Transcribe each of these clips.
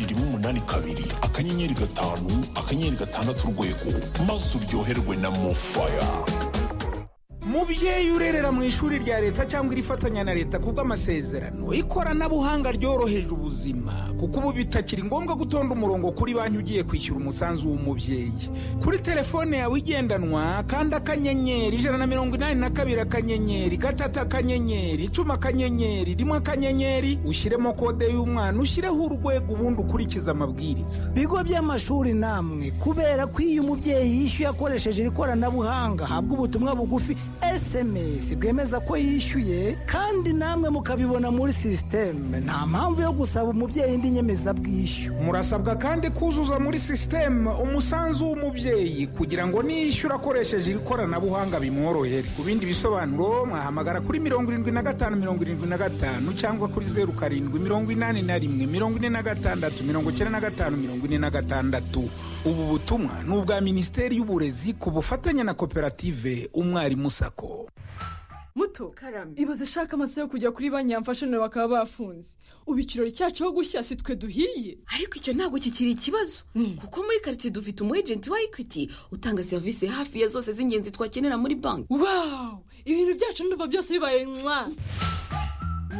umunani kabiri akanyenyeri gatanu akanyenyeri gatandatu urwego maze uryoherwe na mofaya mubyeyi urerera mu ishuri rya leta cyangwa irifatanya na leta ku bw'amasezerano ikoranabuhanga ryoroheje ubuzima kuko ubu bitakiri ngombwa gutonda umurongo kuri banki ugiye kwishyura umusanzu w'umubyeyi kuri telefone yawe igendanwa kandi akanyenyeri ijana na mirongo inani na kabiri akanyenyeri gatatu akanyenyeri icumi akanyenyeri rimwe akanyenyeri ushyiremo kode y'umwana ushyireho urwego ubundi ukurikize amabwiriza bigo by'amashuri namwe kubera ko iyo umubyeyi yishyuye akoresheje iri koranabuhanga habwa ubutumwa bugufi esemesi bwemeza ko yishyuye kandi namwe mukabibona muri sisiteme nta mpamvu yo gusaba umubyeyi indi nyemezabwishyu murasabwa kandi kuzuza muri sisiteme umusanzu w'umubyeyi kugira ngo niyishyura akoresheje iri koranabuhanga bimworohere ku bindi bisobanuro mwahamagara kuri mirongo irindwi na gatanu mirongo irindwi na gatanu cyangwa kuri zeru karindwi mirongo inani na rimwe mirongo ine na gatandatu mirongo icyenda na gatanu mirongo ine na gatandatu ubu butumwa ni ubwa minisiteri y'uburezi ku bufatanye na koperative umwarimu sako muto ibaze ashaka amasaha yo kujya kuri banki yamfashe nawe bakaba bafunze ubu ikirori cyacu aho gushya si twe duhiye ariko icyo ntabwo kikiri ikibazo kuko muri karitsiye dufite umu ejenti wa ekwiti utanga serivisi hafi ya zose z'ingenzi twakenera muri banki wawu ibintu byacu ndumva byose bibaye mwa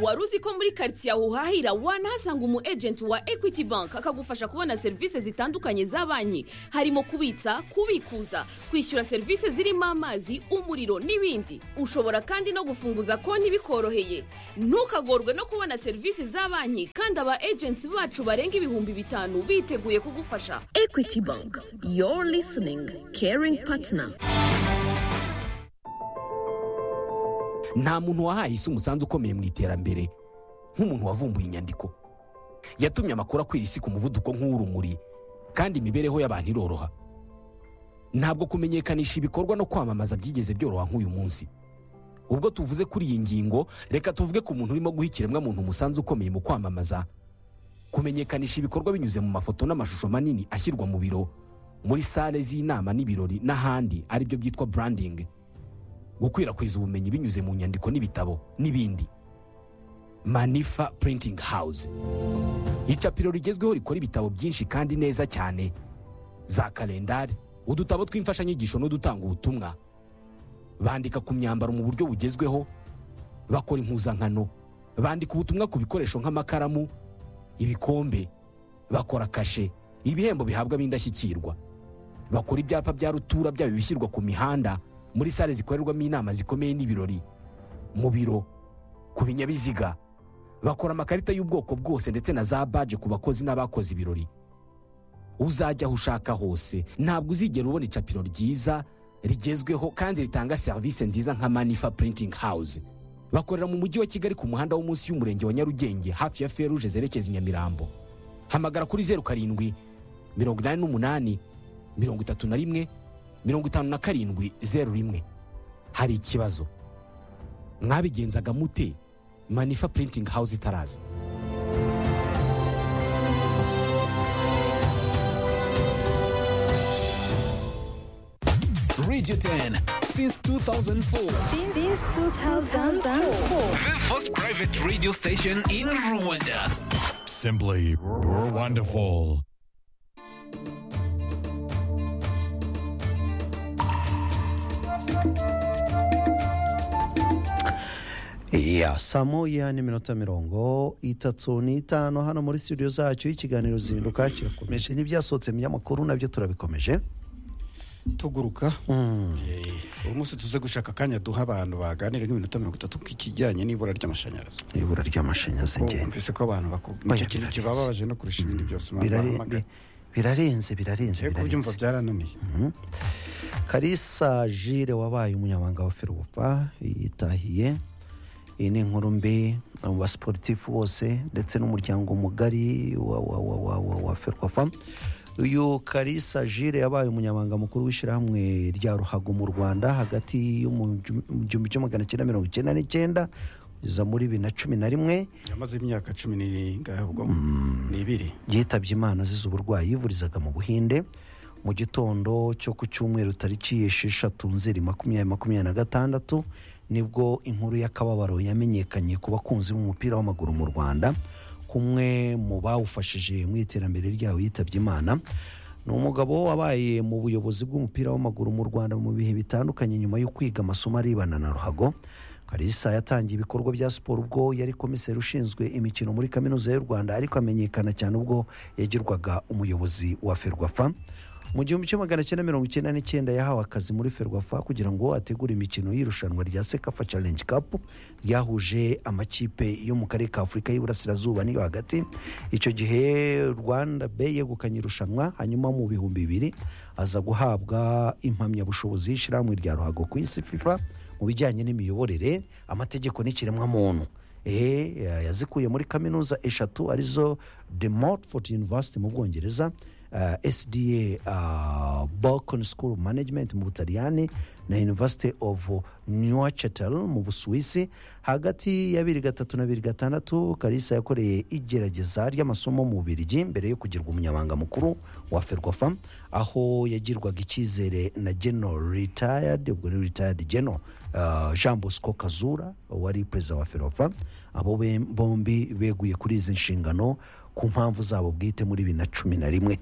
wari uzi ko muri karitsiye aho uhahira wanahasanga umu ejenti wa ekwiti banki akagufasha kubona serivisi zitandukanye za banki harimo kubitsa kubikuza kwishyura serivisi zirimo amazi umuriro n'ibindi ushobora kandi no gufunguza konti bikoroheye ntukagorwe no kubona serivisi za banki kandi aba ejenti bacu barenga ibihumbi bitanu biteguye kugufasha ekwiti banki yoru lisiningi keringi patina nta muntu wahaye isi umusanzu ukomeye mu iterambere nk'umuntu wavumbuye inyandiko yatumye amakuru akwira isi ku muvuduko nk'uw'urumuri kandi imibereho y'abantu iroroha ntabwo kumenyekanisha ibikorwa no kwamamaza byigeze byoroha nk'uyu munsi ubwo tuvuze kuri iyi ngingo reka tuvuge ku muntu urimo guha ikiremwamuntu umusanzu ukomeye mu kwamamaza kumenyekanisha ibikorwa binyuze mu mafoto n'amashusho manini ashyirwa mu biro muri sale z'inama n'ibirori n'ahandi aribyo byitwa burandingi gukwirakwiza ubumenyi binyuze mu nyandiko n'ibitabo n'ibindi manifa purintingi hawuze icapiro rigezweho rikora ibitabo byinshi kandi neza cyane za kalendari udutabo tw'imfashanyigisho n'udutanga ubutumwa bandika ku myambaro mu buryo bugezweho bakora impuzankano bandika ubutumwa ku bikoresho nk'amakaramu ibikombe bakora kashe ibihembo bihabwa b'indashyikirwa bakora ibyapa bya rutura byaba ibishyirwa ku mihanda muri sale zikorerwamo inama zikomeye n'ibirori mu biro ku binyabiziga bakora amakarita y'ubwoko bwose ndetse na za baje ku bakozi n'abakoze ibirori uzajya aho ushaka hose ntabwo uzigera ubona icapiro ryiza rigezweho kandi ritanga serivisi nziza nka manifa purintingi hawuze bakorera mu mujyi wa kigali ku muhanda wo munsi y'umurenge wa nyarugenge hafi ya feruje zerekeza i nyamirambo hamagara kuri zeru karindwi mirongo inani n'umunani mirongo itatu na rimwe mirongo itanu na karindwi zeru rimwe hari ikibazo mwabigenzaga mute manifa purintingi hawuze itaraza Radio 10 since 2004. Since 2004. The first private radio station in Rwanda. Simply, you're wonderful. ya saa moya n'iminota mirongo itatu n'itanu hano muri studio zacu ikiganiro zihinduka kirakomeje n'ibyasohotse mu binyamakuru nabyo turabikomeje tuguruka uyu munsi tuze gushaka akanya duha abantu baganira nk'iminota mirongo itatu k'ikijyanye n'ibura ry'amashanyarazi ibura ry'amashanyarazi ngende mvise ko abantu bakubwira ikintu kibabaje no kurusha ibindi byose Birare- birarenze birarenze Ego byumva birarenze byarananiye karisa jire wabaye umunyamabanga wa ferubufa yitahiye iyi ni inkuru mbi aba siporutifu bose ndetse n'umuryango mugari wa wa wa wa wa wa ferubufa uyu karisa jire yabaye umunyamabanga mukuru w'ishyirahamwe rya ruhago mu rwanda hagati y'igihumbi kimwe magana cyenda mirongo icyenda n'icyenda kugeza muri bibiri na cumi na rimwe yamaze imyaka cumi n'ingahe ubwo n'ibiri yitabye imana azize uburwayi yivurizaga mu buhinde mu gitondo cyo ku cyumweru tariki esheshatu nzeri makumyabiri makumyabiri na gatandatu nibwo inkuru y'akababaro yamenyekanye ku bakunzi b'umupira w'amaguru mu rwanda kumwe mu bawufashije mu iterambere ryawo yitabye imana ni umugabo wabaye mu buyobozi bw'umupira w'amaguru mu rwanda mu bihe bitandukanye nyuma yo kwiga amasomo arebana na ruhago karisa yatangiye ibikorwa bya siporo ubwo yari komiseri ushinzwe imikino muri kaminuza y'u rwanda ariko amenyekana cyane ubwo yagirwaga umuyobozi wa ferwafa mu gihumbi kimwe magana cyenda mirongo icyenda n'icyenda yahawe akazi muri ferwafa kugira ngo ategure imikino y'irushanwa rya sekafa challenge cup ryahuje amakipe yo mu karere ka afurika y'iburasirazuba n'iyo hagati icyo gihe rwanda be yegukanye irushanwa hanyuma mu bihumbi bibiri aza guhabwa impamyabushobozi y'ishyirahamwe rya ruhago ku isi fifa mu bijyanye n'imiyoborere amategeko n'ikiremwamuntu ehe yazikuye muri kaminuza eshatu arizo the Montfort university mu bwongereza uh, sda uh, balkan school of management mu butaliyani na university of newchetel mu busuwisi hagati ya bibiri gatatu na bibiri gatandatu karisa yakoreye igerageza ry'amasomo mu bubirigi mbere yo kugirwa umunyamabanga mukuru wa ferwafa aho yagirwaga icyizere na geno retired ubwo ni retired geno uh, jean bosco kazura wari perezida wa ferwafa abo be- bombi beguye kuri izi nshingano ku mpamvu zabo bwite muri bibiri na cumi na rimwe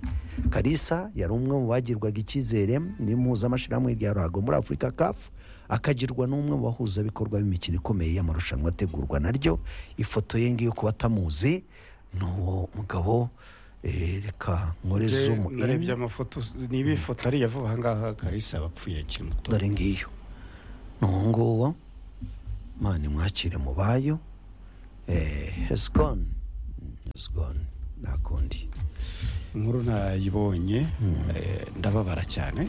karisa yari umwe mu bagirwaga icyizere n'impuzamashyirahamwe rya ruhago muri afurika kafu akagirwa n'umwe mu bahuzabikorwa b'imikino ikomeye y'amarushanwa ategurwa naryo ifoto ye ngiyo ku batamuzi ni uwo mugabo eh, reka nkoreze narebye amafoto niba ifoto ariya vuba ahangaha karisa abapfuye akiri muto dore ngiyo ni uwo nguwo mani mwakire mu bayo hesigoni hesigoni nta kundi inkuru nayibonye eh, ndababara cyane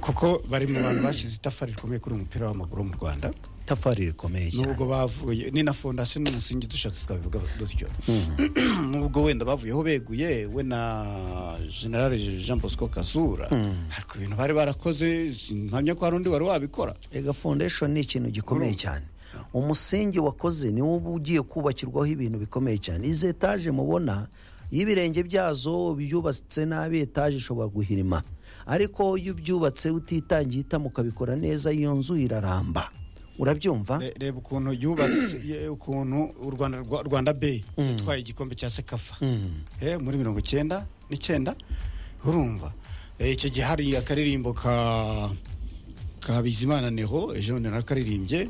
kuko bari mu bantu bashyize itafari rikomeye kuri uyu mupira w'amaguru wo mu rwanda itafari rikomeye cyane nubwo bavuye ni na fondasiyo n'umusingi dushatse twabivuga dutyo Mhm. nubwo wenda bavuyeho beguye we na generale jean bosco kasura Mm. ariko ibintu bari barakoze mpamya ko hari undi wari wabikora ega foundation ni ikintu gikomeye cyane umusingi wakoze niwo uba ugiye kubakirwaho ibintu bikomeye cyane izi etaje mubona iyo ibirenge byazo byubatse nabi etaje ishobora guhirima ariko iyo ubyubatse utitangiye itama ukabikora neza iyo nzu iraramba urabyumva Re- reba ukuntu yubatse ye- ukuntu u rwanda Rwa- rwanda be yatwaye igikombe cya sekafa Mm. Eh, muri mirongo icyenda n'icyenda urumva Eh, icyo gihe hari akaririmbo ka ka bizimana neho ejo bundi narakaririmye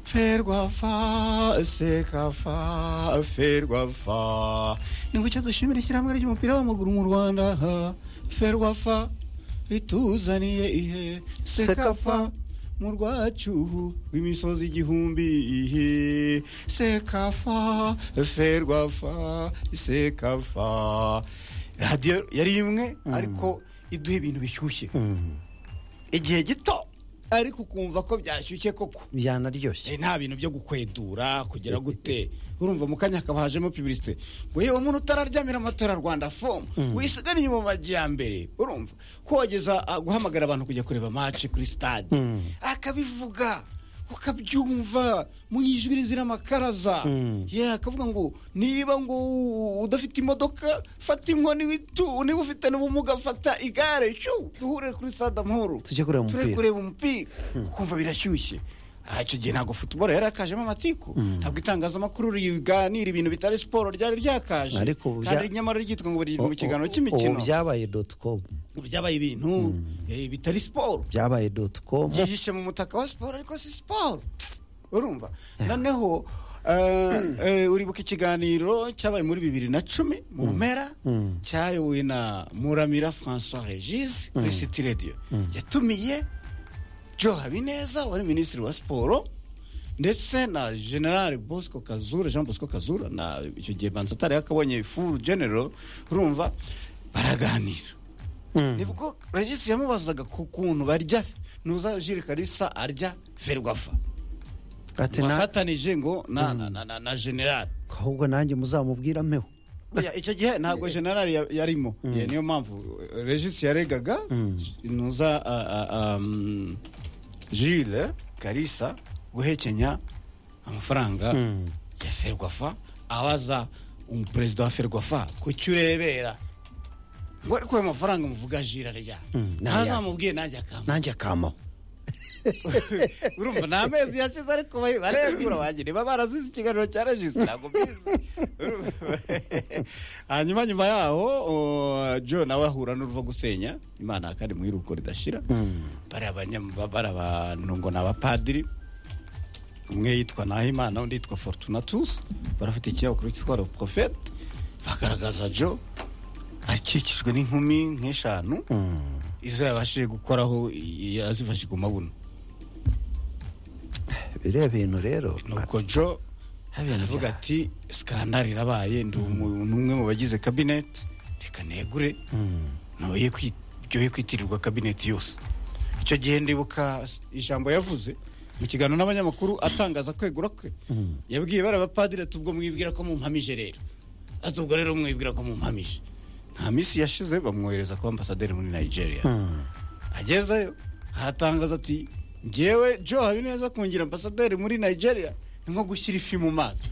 ferwafa sekafa ferwafa ni gucyo dushimira ishyirahamwe ry'umupira w'amaguru mu rwanda ha. ferwafa rituzaniye ihe sekafa mu rwacu rw'imisozi igihumbi ihe sekafa ferwafa sekafa radiyo yari imwe ariko iduha ibintu bishyushye igihe gito ariko ukumva ko byashyushye koko byanaryoshye Eh, nta bintu byo gukwedura kugira gute urumva mu kanya hakaba hajemo publicite ngo yewe umuntu utararyamira amatora rwanda fomu Mm. wisigare inyuma mu majyambere urumva ko wageza ah, guhamagara abantu kujya kureba maci kuri stade Mm. akabivuga ukabyumva mu ijwi rizira amakaraza Mm. ye akavuga ngo niba ngo udafite imodoka fata inkoni witu- niba ufite n'ubumuga fata igare cyo duhure kuri stade amahoro Tujye kureba Turi umupira. kureba umupira ukumva birashyushye Ah, icyo gihe ntabwo futuboro yari yakajemo amatiku ntabwo itangazamakuru riganira ibintu bitari siporo ryari ryakaje Ariko ubu bya- kandi nyamara ryitwa ngo buri mu kiganiro ubu cy'imikino byabaye doti komu byabaye ibintu eh, bitari siporo byabaye doti komu yihishe mu mutaka wa siporo ariko si siporo urumva noneho eh, eh, uribuka ikiganiro cyabaye muri bibiri na cumi mu mpera Mm. cyayobowe na muramira francois regis kuri city radio yatumiye joe habineza wari minisitiri wa siporo ndetse na general bosco kazura jean bosco kazura na icyo gihe banza atari yakabonye furu general urumva baraganira nibwo regis yamubazaga ku kuntu barya nuza jire karisa arya ferwafa ati na- wafatanije ngo na na- na- na- na general ahubwo nanjye muzamubwira mpeho Oya, icyo gihe ntabwo general ya- yarimo Ya, niyo mpamvu eh, regis yaregaga nuza ah, ah, um, jile karisa guhekenya amafaranga ya ferwafa abaza umuperezida wa ferwafa ku cyo urebera ngo ariko ayo mafaranga muvuga jire arya Mm, ni ayahe? ntazamubwiye nanjye akamba nanjye akamaho urumva ni amezi yashize ariko baregura bagira niba barazize ikiganiro cya regisi ntabwo mbizi Urumva? hanyuma nyuma yaho uh, jo nawe ahura n'uruva gusenya imana kandi mu iruko ridashira bari abanyam- bari abantu ngo ni abapadiri umwe yitwa nahimana undi yitwa fortunatus barafite ikinyamakuru cyitwa le prophète bagaragaza jo akikijwe n'inkumi nk'eshanu izo yabashije gukoraho i- yazifashe ku mabuno biriya bintu rero nuko jo aravuga ati sikandari irabaye ndi umu- ni umwe mu bagize kabineti reka negure ntoye kwi- byoye kwitirirwa kabineti yose icyo gihe ndibuka s- ijambo yavuze mu kiganiro n'abanyamakuru atangaza kwegura kwe yabwiye bariya bapadiri ati ubwo mwibwira ko mumpamije rero ati ubwo rero mwibwira ko mumpamije nta minsi yashize bamwohereza kuba ambasaderi muri nigeria agezeyo aratangaza ati ngewe jo habineza kungira ambasaderi muri nigeria ni nko gushyira ifi mu mazi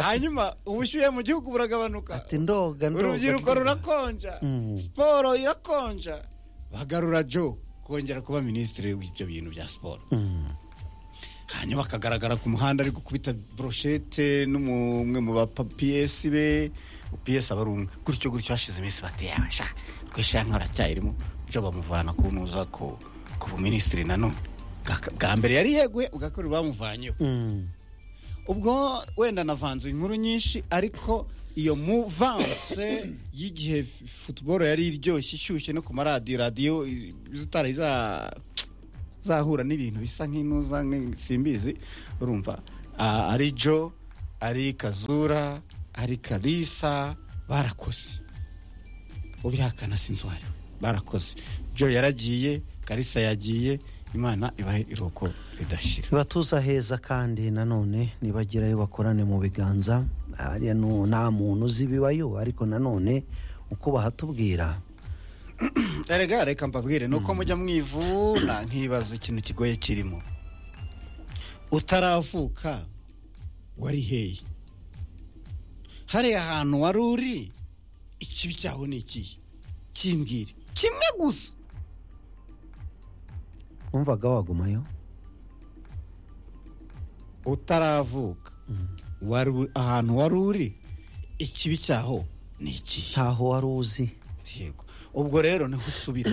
hanyuma ubushyuhe mu gihugu buragabanuka ati ndoga ndoga urubyiruko ndoga. rurakonja Mm. siporo irakonja bagarura jo kongera kuba minisitiri w'ibyo bintu bya siporo hanyuma akagaragara ku muhanda ari gukubita broshete n'umwe mu ba piyesi be piyesi aba ari umwe gutyo gutyo hashize iminsi bati yawe sha twishyira nk'aracyayirimo jo bamuvana kuntuza ku ku buminisitiri nanone Bwa- bwa mbere yari yeguye ubwa kabiri bamuvanyeho ubwo wenda navanze inkuru nyinshi ariko iyo muvanse y'igihe futuboro yari iryoshye ishyushye no ku maradiyo radiyo i- zitari za- zahura n'ibintu bisa nk'inuza nk'i- simbizi urumva Ah, ari jo ari kazura ari kalisa barakoze ubihakana sinzi uwo ari we barakoze jo yaragiye kalisa yagiye imana ibahe iruhuko ridashira ibatuza heza kandi nanone nibagirayo bakorane mu biganza hariya nu- nta muntu uzi ibibayo ariko nanone uko bahatubwira erega reka mbabwire ni uko mujya mwivuna nkibaza ikintu kigoye kirimo utaravuka wari hehe hariya hantu wari uri ikibi cyaho ni ikihe kimbwire kimwe gusa wumvaga wagumayo utaravuka wari u- ahantu wari uri ikibi cyaho ni ikihe ntaho wari uzi yego ubwo rero niho usubira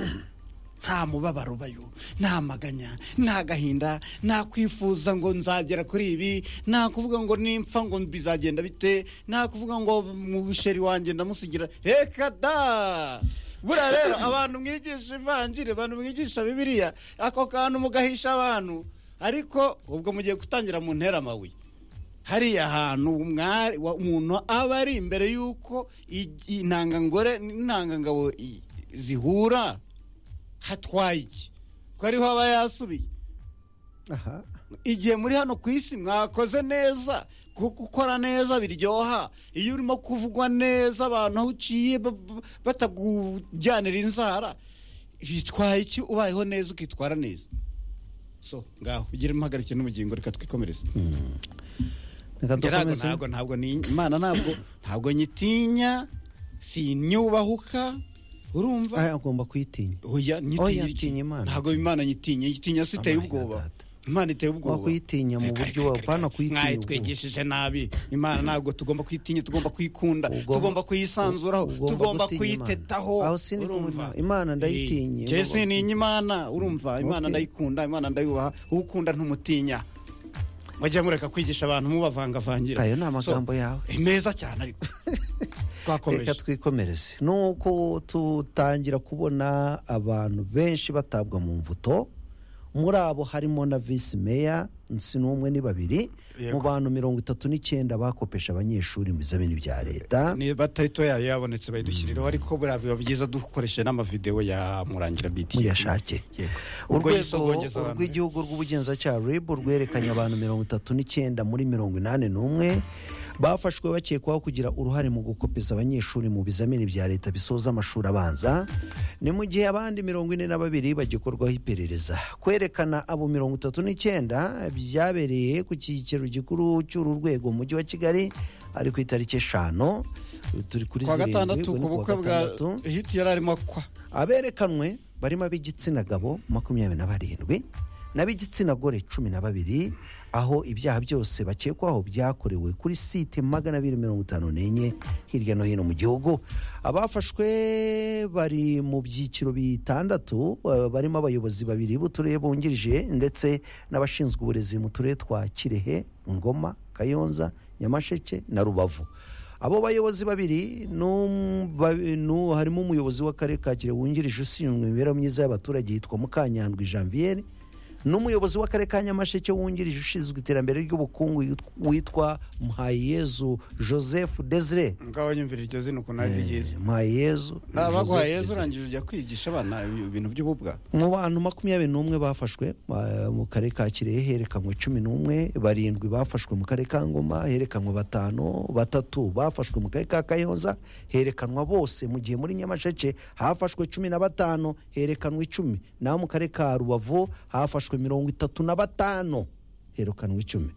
nta mubabaro ubayo nta maganya nta gahinda nta kwifuza ngo nzagera kuri ibi nta kuvuga ngo nimpfa ngo bizagenda bite nta kuvuga ngo musheri wanjye ndamusigira reka da buriya rero abantu mwigisha ivanjiri abantu mwigisha bibiliya ako kantu mugahisha abantu ariko ubwo mugiye gutangira mu ntera amabuye hariya hantu mwari- wa- umuntu aba ari imbere y'uko i- intangangore n'intangangabo i- zihura hatwaye iki ko ariho aba yasubiye aha igihe muri hano ku isi mwakoze neza kuko gukora neza biryoha iyo urimo kuvugwa neza abantu aho uciye ba- ba- batagujyanira inzara bitwaye iki ubayeho neza ukitwara neza so ngaho ugire impagarike n'ubugingo reka twikomereze ntabwo reka dukomeze ntabwo ntabwo ni imana ntabwo ntabwo nyitinya sinyubahuka urumva aya agomba kuyitinya oya oya nyitinya iki? atinya imana ntabwo imana nyitinya nyitinya si iteye ubwoba imana iteye ubwoba wakuyitinya mu buryo wawe pana kuyitinya mwayitwigishije nabi imana ntabwo tugomba kuyitinya tugomba kuyikunda tugomba kuyisanzuraho ugomba tugomba gutinya Imana. kuyitetaho Aho sinigomba- urumva? Imana ndayitinye, Eh, njye ugomba sininya imana urumva imana Okay. ndayikunda imana ndayubaha uwo ukunda ntumutinya mujya mureka kwigisha abantu mubavangavangira ayo ni So, amagambo yawe ni meza cyane ariko reka twakomeje twikomereze nuko tutangira kubona abantu benshi batabwa mu mvuto muri abo harimo na visi meya si n'umwe ni babiri Yego. mu bantu mirongo itatu n'icyenda bakopesha abanyeshuri mu bizamini bya leta ni batarito yayo yabonetse bayidushyiriraho ariko buriya biba byiza dukoresheje n'amavidewo ya murangira biti muyashake urwo urwego yisogongeza abantu rw'igihugu rw'ubugenzacyaha rib rwerekanye abantu mirongo itatu n'icyenda muri mirongo inani n'umwe bafashwe bakekwaho kugira uruhare mu gukopeza abanyeshuri mu bizamini bya leta bisoza amashuri abanza ni mu gihe abandi mirongo ine na babiri bagikorwaho iperereza kwerekana abo mirongo itatu n'icyenda byabereye ku cyicaro gikuru cy'uru rwego mu mujyi wa kigali ari ku itariki eshanu turi kuri kwa zirindwi gatandatu ubu ku ni kuwa bukwe bwa gatandatu hiti yari arimo akwa aberekanwe barimo ab'igitsina gabo makumyabiri na barindwi n'ab'igitsina gore cumi na babiri aho ibyaha byose bakekwaho byakorewe kuri site magana abiri mirongo itanu n'enye hirya no hino mu gihugu abafashwe bari mu byiciro bitandatu eh, barimo abayobozi babiri b'uturere bungirije ndetse n'abashinzwe uburezi mu turere twa kirehe ngoma kayonza nyamasheke na rubavu abo bayobozi babiri n'um- ba- nu- harimo umuyobozi w'akarere ka kirehe wungirije ushinzwe imibereho myiza y'abaturage yitwa mukanyandwi janviere n'umuyobozi w'akarere ka nyamasheke wungirije ushinzwe iterambere ry'ubukungu yitw- witwa mhayezu joseph desire ngaho nyumvira iryo zina ukuntu ari ryiza mhayezu abaguha Joseph yezu Desire. urangije ujya kwigisha abana ibintu by'ububwa mu bantu makumyabiri n'umwe bafashwe eh, mu karere ka kirehe herekanwe cumi n'umwe barindwi bafashwe mu karere ka ngoma herekanwe batanu batatu bafashwe mu karere ka kayonza herekanwa bose mu gihe muri nyamasheke hafashwe cumi na batanu herekanwa icumi naho mu karere ka rubavu hafashwe mirongo itatu na batanu herekanwa icumi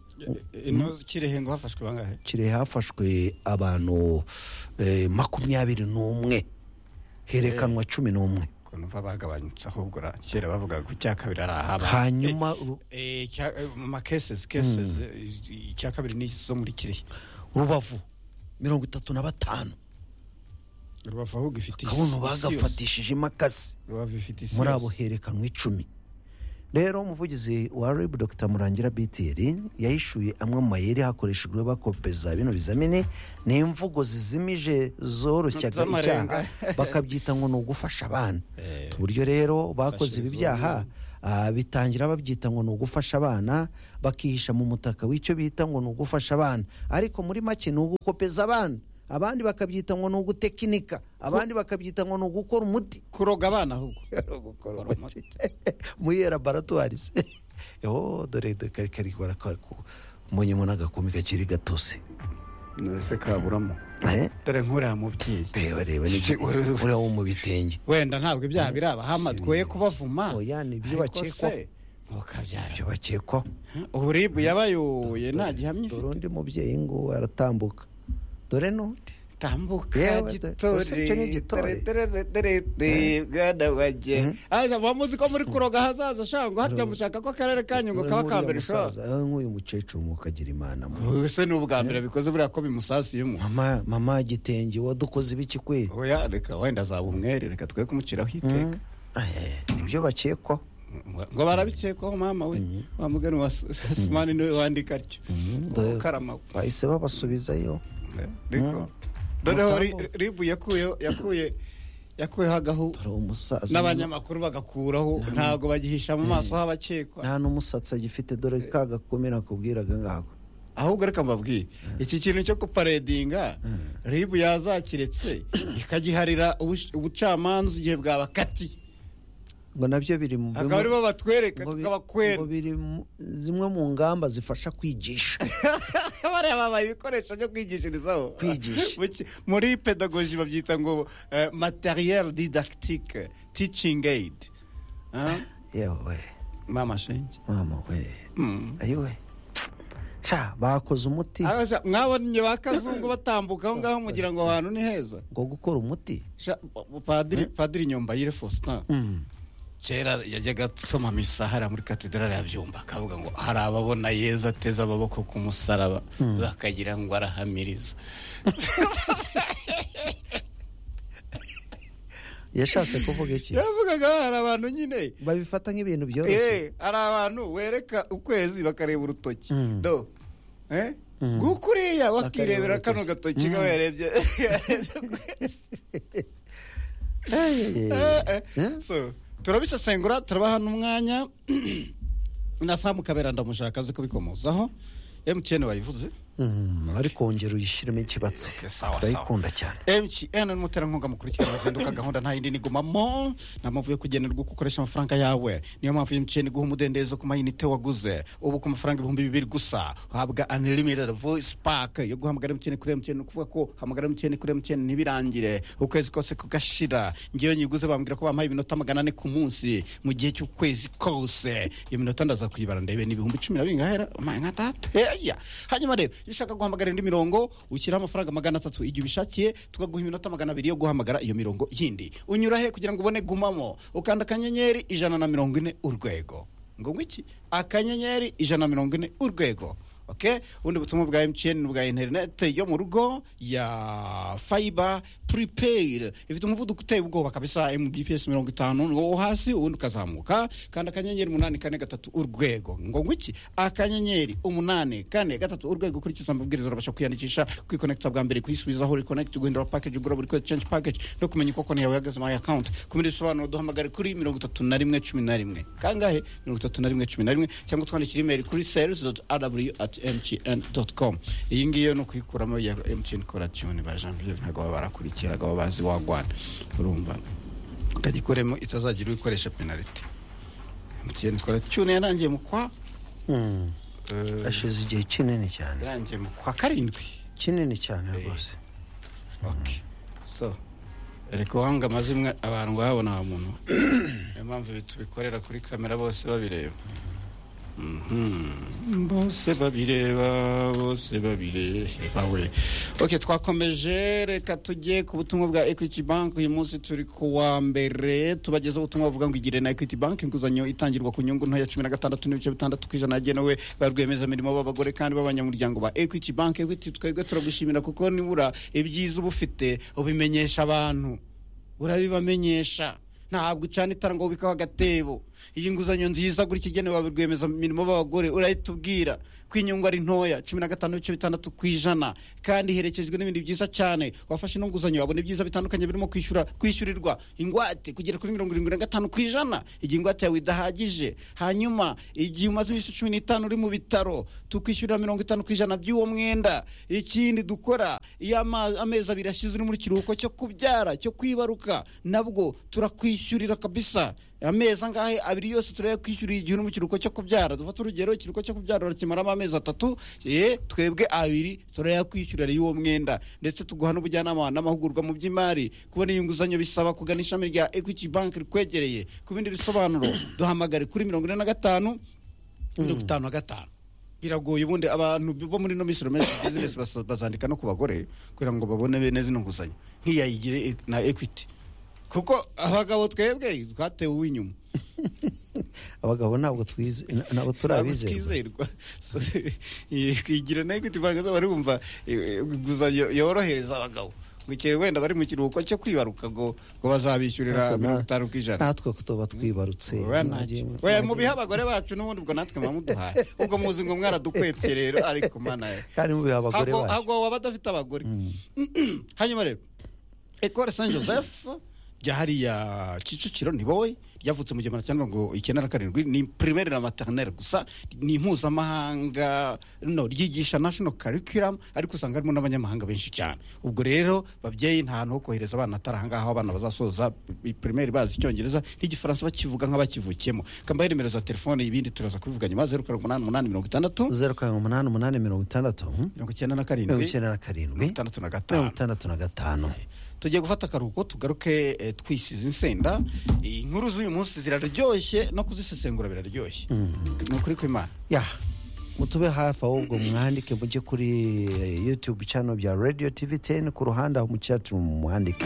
ino kirehe ngo hafashwe bangahe kirehe hafashwe abantu eh, makumyabiri n'umwe herekanwa cumi n'umwe ukuntu mva bagabanyutse ahubwo ra- kera bavugaga ku cya kabiri ari ahaba hanyuma ru- Eh, icya- eh, mu ma cases cases eh, icya kabiri ni izo muri kirehe rubavu mirongo itatu na batanu rubavu ahubwo ifite isi- isi akabona yose. bagafatishije imakasi rubavu ifite isi muri yose. abo herekanwe icumi rero umuvugizi wa rib dr murangira btr yahishuye amwe mu mayeri hakoreshejwe bakopeza bino bizamini ni imvugo zizimije zoroshyaga icyaha Z'amarenga. bakabyita ngo ni ugufasha abana Eh, uburyo rero bakoze ibi izo byaha ah, bitangira babyita ngo ni ugufasha abana bakihisha mu mutaka w'icyo bita ngo ni ugufasha abana ariko muri make ni ugukopeza abana abandi bakabyita ngo ni ugutekinika abandi bakabyita ngo ni ugukora umuti kuroga abana ahubwo gukora umuti muri laboratwari se yo dore kari kari bara umunyemo n'agakumi gakiri gatose nese kaburamo Eh, dore nkuriya mubyeyi reba reba Si- uri- uriya wo mu bitenge wenda ntabwo ibyaha birabahama twoye kubavuma oya ni ibyo ariko bakekwaho se ntukabyara ibyo bakekwaho uburibu yabayoye nta gihamya dore ifite undi mubyeyi ngo aratambuka dore n'undi tambuka Yewe, dore- gitore usibye n'igitore. tererererere, bwana wanjye aza bamuzi ko muri kuroga hazaza shangwa hajya mushaka ko akarere kanyu ngo kaba ka mbere ushoza nk'uyu mucecuru mukagira imana mwe. ese ni ubwa mbere bikoze buriya ko bimusasiyemo mama mama gitenge wadukoze ibiki kwe oya reka wenda azaba umwere reka twe kumushyiraho iteka Eh, nibyo bakekwaho ngo barabikekwaho mama we wa mugani wa Su- Sumani niwe wandika atyo dore- ukarama bahise babasubizayo ariko noneho ri- ribu yakuyeho yakuye yakuyeho agahu dore umusaza n'abanyamakuru bagakuraho ntabwo bagihisha mu maso h'abakekwa nta n'umusatsi agifite dore ka gakomeye nakubwiraga ngako ahubwo reka mbabwire iki kintu cyo kuparedinga ribu yazakiretse ikagiharira ubush- ubucamanza igihe bwabakatiye ngo nabyo biri mu akaba aribo batwereka ngo bi- tukabakwera ngo biri mu- zimwe mu ngamba zifasha kwigisha bariya babaye ibikoresho byo kwigishirizaho Kwigisha. Mu ki- muri pedagoji babyita ngo eh, materiel didactique teaching aid Ah, yewe mama shenge mama we Mm. ayiwe sha bakoze umuti Abasha- mwabonye ba kazungu batambuka aho ngaho mugira ngo aho hantu ni heza ngo gukora umuti Sha- padiri padiri nyombayire faustin Mm. kera yajyaga asoma misa hariya muri katedrali yabyumva akavuga ngo hari ababona yezu ateze amaboko ku musaraba bakagira ngo arahamiriza yashatse kuvuga iki yavugaga hari abantu nyine babifata nk'ibintu byoroshye Eh, hari abantu wereka ukwezi bakareba urutoki Mm. do eh? nguko uriya wakirebera urutoki. kano gatoki nga warebye Eh, eh, Eh, eh. Mm. So, turabisesengura turabaha n'umwanya na samu kabera ndamushaka azi kubikomozaho emutiyeni wayivuze Mm, ariko wongera uyishyiremo ikibatsi Eh, sawa, turayikunda cyane mtn ni umuterankunga mukuru cyangwa zinduka gahunda nta yindi nigumamo nta mpamvu yo kugenerwa uko ukoresha amafaranga yawe niyo mpamvu mtn iguha umudendezo ku mayinite waguze ubu ku mafaranga ibihumbi bibiri gusa uhabwa unlimited voice pack yo guhamagara mtn kuri mtn ni ukuvuga ko hamagara mtn kuri mtn ntibirangire ukwezi kose kugashira ngewe nyiguze bambwira ko bampaye iminota magana ane ku munsi mu gihe cy'ukwezi kose iyo minota ndaza kuyibara ndebe ni ibihumbi cumi na bingahe ra? Oh my God, that- Hey, yeah. hanyuma rero iyo ushaka guhamagara indi mirongo ushyiraho amafaranga magana atatu igihe ubishakiye tukaguha iminota magana abiri yo guhamagara iyo mirongo yindi unyura he kugira ngo ubone gumamo ukanda akanyenyeri ijana na mirongo ine urwego ngo iki akanyenyeri ijana na mirongo ine urwego okay ubundi butumwa bwa mtn n'ubwa interineti yo mu rugo ya fayiba puripeyiri ifite umuvuduko uteye ubwoba kabisa mbps mirongo itanu ni wo hasi ubundi ukazamuka kandi akanyenyeri umunani kane gatatu urwego ngo ngwiki akanyenyeri umunani kane gatatu urwego ukurikiza amabwiriza urabasha kwiyandikisha kwikonekita bwa mbere kwisubizaho rekonekiti guhindura pakeji ugura buri kwezi censhi pakeji no kumenya uko konti yawe ihagaze muri akawunti ku bindi bisobanuro duhamagare kuri mirongo itatu na rimwe cumi na rimwe kangahe mirongo itatu na rimwe cumi na rimwe cyangwa twandikira imeri kuri sales doti arabu ati mtn doti komu iyi ngiyo ni ukuyikuramo ya mtn korationi ba jean pierre ntabwo baba barakurikira baba bazi wagwana urumva ukagikuremo itazagira uyikoresha penaliti mtn korationi yarangiye mu kwa ashize igihe kinini cyane yarangiye mu kwa karindwi kinini cyane rwose so reka uwanga amazimwe abantu babona wa muntu niyo mpamvu ibi tubikorera kuri kamera bose babireba Mhm. bose babireba bose babireba we ok twakomeje reka tujye ku butumwa bwa equity bank uyu munsi turi ku wa mbere tubagezaho ubutumwa buvuga ngo igire na equity bank inguzanyo itangirwa ku nyungu ntoya cumi na gatandatu n'ibice bitandatu ku ijana yagenewe ba rwiyemezamirimo b'abagore kandi b'abanyamuryango ba equity bank equity twebwe turagushimira kuko nibura ibyiza uba ufite ubimenyesha abantu urabibamenyesha ntabwo ucana itara ngo wubikeho agatebo iyi nguzanyo nziza gutya igenewe ba rwiyemezamirimo b'abagore urahita ubwira ko inyungu ari ntoya cumi na gatanu n'ibice bitandatu ku ijana kandi iherekejwe n'ibindi byiza cyane wafashe ino nguzanyo wabona ibyiza bitandukanye birimo kwishyura kwishyurirwa ingwate kugera kuri mirongo irindwi na gatanu ku ijana igihe ingwate yawe idahagije hanyuma igihe umaze iminsi cumi n'itanu uri mu bitaro tukwishyurira mirongo itanu ku ijana by'uwo mwenda ikindi dukora iyo ama- amezi abiri ashize uri muri kiruhuko cyo kubyara cyo kwibaruka nabwo turakwishyurira kabisa amezi angahe abiri yose turebe kwishyurira igihe uri mu kiruhuko cyo kubyara dufata urugero ikiruhuko cyo kubyara urakimaramo amezi atatu ye twebwe abiri turayakwishyurira y'uwo mwenda ndetse tuguha n'ubujyanama n'amahugurwa mu by'imari kubona iyo nguzanyo bisaba kugana ishami rya equity bank rikwegereye ku bindi bisobanuro duhamagare kuri mirongo ine na gatanu mirongo itanu na gatanu biragoye ubundi abantu bo muri ino minsi uramenye bizinesi basa- bazandika no ku bagore kugira ngo babone bene zino nguzanyo nk'iyayigire e- na equity kuko abagabo twebwe twatewe uw'inyuma abagabo ntabwo twize ntabwo turabizerwa twizerwa So, eh, kwigira na equity bank zaba bumva eh, eh, inguzanyo yorohereza abagabo ngo igihe wenda bari mu kiruhuko cyo kwibaruka ngo ngo bazabishyurira Ariko na- mirongo itanu ku ijana natwe ko tuba twibarutse Nage- we mubihe abagore bacu n'ubundi ubwo natwe mwamuduhaye ubwo muzi ngo mwaradukwepye rero ariko mana ye kandi mubiha abagore Hago- bacu hago waba adafite abagore hanyuma rero ekore san joseph rya hariya kicukiro ni boye ryavutse mu gihumbi magana mirongo icyenda na karindwi ni primaire na maternelle gusa ni impuzamahanga no ryigisha national curriculum ariko usanga harimo n'abanyamahanga benshi cyane ubwo rero babyeyi nta hantu ho kohereza abana atari ahangaha aho abana bazasoza i- primaire bazi icyongereza n'igifaransa bakivuga nk'abakivukiyemo kambaye nimero za telefone ibindi turaza kubivuga nyuma zeru karindwi umunani umunani mirongo itandatu zeru karindwi umunani umunani mirongo itandatu mirongo icyenda na karindwi mirongo icyenda na karindwi mirongo itandatu na mirongo gatanu itandatu na gatanu tugiye gufata akaruhuko tugaruke eh, twisize insenda inkuru z'uyu munsi ziraryoshye no kuzisesengura biraryoshye ni ukuri kw'imana ya mutube hafi ahubwo mwandike mujye kuri eh, youtube channel bya radio tv 10 ku ruhande aho mu chatroom mwandike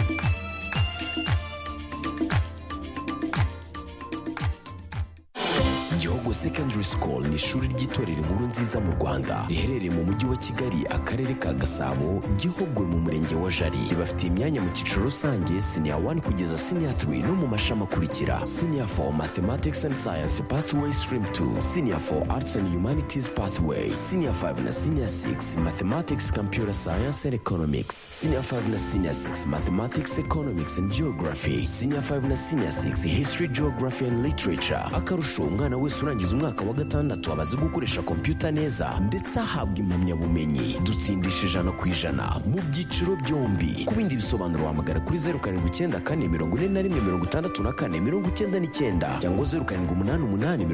Gihogo Secondary School ni ishuri ry'itorero inkuru nziza mu Rwanda riherereye mu mujyi wa Kigali akarere ka Gasabo Gihogwe mu murenge wa Jari ribafitiye imyanya mu cyiciro rusange senior 1 kugeza senior 3 no mu mashami akurikira senior 4 Mathematics and Science Pathway Stream 2 senior 4 Arts and Humanities Pathway senior 5 na senior 6 Mathematics Computer Science and Economics senior 5 na senior 6 Mathematics Economics and Geography senior 5 na senior 6 History Geography and Literature akarusho umwana wese urangiza umwaka wa gatandatu abazi gukoresha kompiyuta neza ndetse ahabwa impamyabumenyi dutsindisha ijana ku ijana mu byiciro byombi ku bindi bisobanuro wahamagara kuri zeru karindwi icyenda kane mirongo ine na rimwe mirongo itandatu na kane mirongo icyenda n'icyenda cyangwa zeru karindwi umunani umunani mirongo